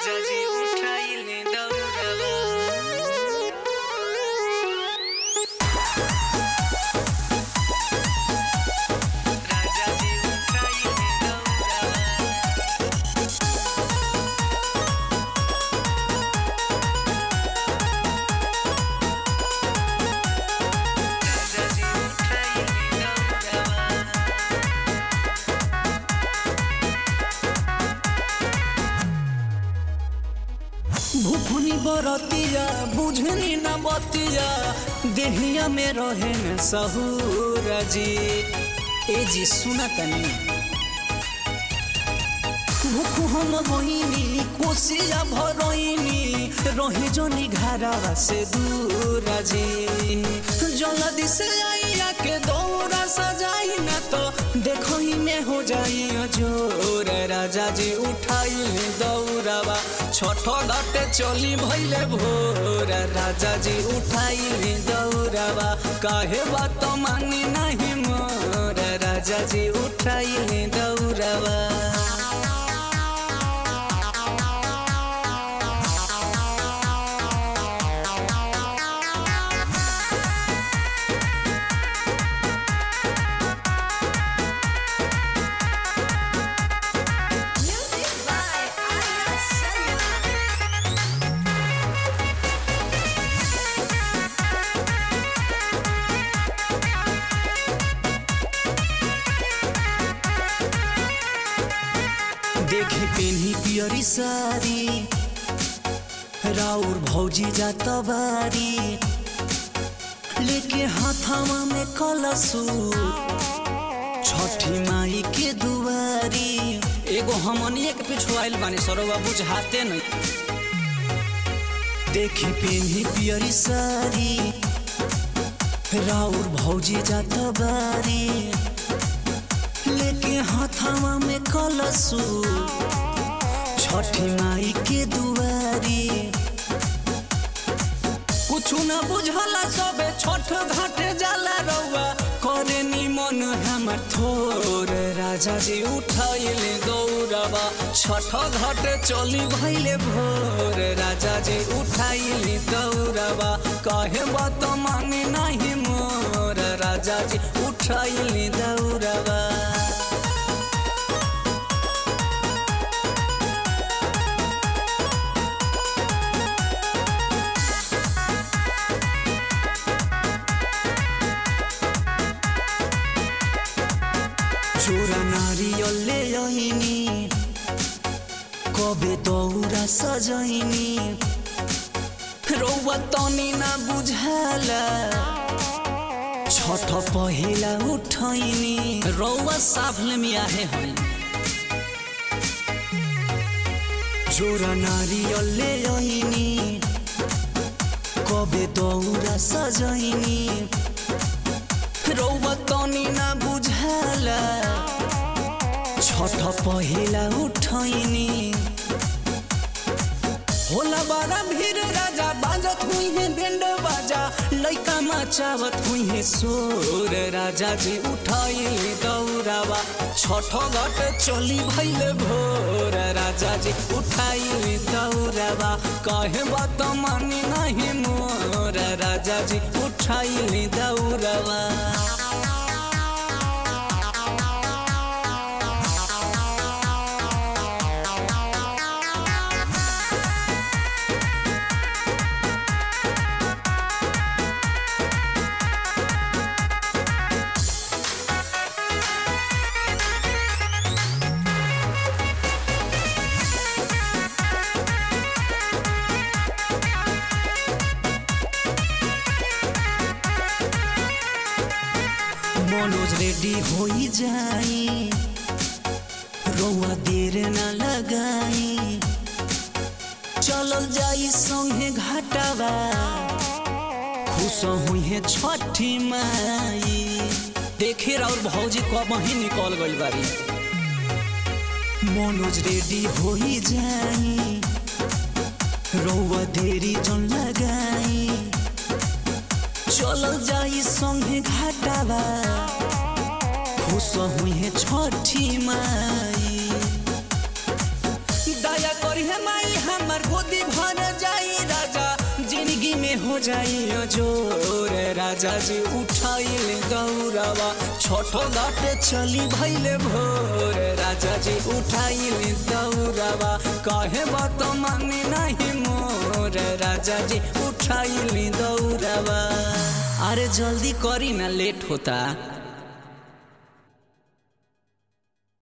राजाजी उठाइले दौड़वा राजाजी उठाइले दौड़वा राजाजी उठाइले दौड़वा भूखनी बरतिया बुझनी न बतिया देहिया में रहे न सहूर जी ए जी सुना तनी भूख हम गईनी कोसिया भरईनी रहे जनी घरवा से दूर जी जल्दी से आइया के दौरा सजाई न तो देखो ही में हो जाई जोर राजा जी उठाई दौड़ावा छोट घाटे चली भैले भोर राजा जी उठाई दौड़ावा काहे बात मानी नहीं मोर राजा जी उठाई दौड़ावा Music by Aya Sharma. देखी पेन्ही पियरी सारी राउर भौजी जात बारी लेके हाथावा में कलसू छठी माई के दुआरी एगो हमनिए के पीछू आइल बानी सरोवा बुझाते नहीं देखी पेन्ही पियरी सारी राउर भौजी जात बारी लेके हाथावा में कलसू छठी माई के दुआरी कुछु न बुझला सबे छठ घाटे जाला रउआ करे निमन हमर थोर राजा जी उठाइले दौड़वा छठ घाटे चली भइले भोर राजा जी उठाइले दौड़वा कहे बात माने नाही मोर राजा जी उठाइले दौड़वा चोरा नारियल ले आइनी कबे दौरा सजैनी रौआ तनी ना बुझाला छठ पहिला उठैनी रौआ साफले में आहे है चोरा नारियल ले आइनी कबे दौरा सजैनी रौआ तनी ना बुझाला छठ पहिला उठैनी होला बड़ा भीड़ राजा बाजत हुई है बेंड बाजा लइका मचावत हुई है सोर राजा जी उठाई दौड़ावा छठ घट चली भइले भोर राजा जी उठाई दौड़ावा कहे बात मानी नहीं मोर राजा जी उठाई दौड़ावा मनोज रेडी होई जाई रौआ देर न लगाई चलल जाई संगे घाटावा खुश हुई है छठी माई देखे और भौजी कब ही निकल गइल बारी मनोज रेडी होई जाई रौआ देरी जन लगाई चलल जाई संगे घाटावा खुश हुई है छठी माई दया करी है माई हम हमर गोदी भर जाई राजा जिंदगी में हो जाई जोर राजा जी उठाइल दौड़ावा छोटो घाटे चली भैले भोर राजा जी उठाइल दौड़ावा कहे बात माने नहीं मोर राजा जी उठाइल दौड़ावा अरे जल्दी करी ना लेट होता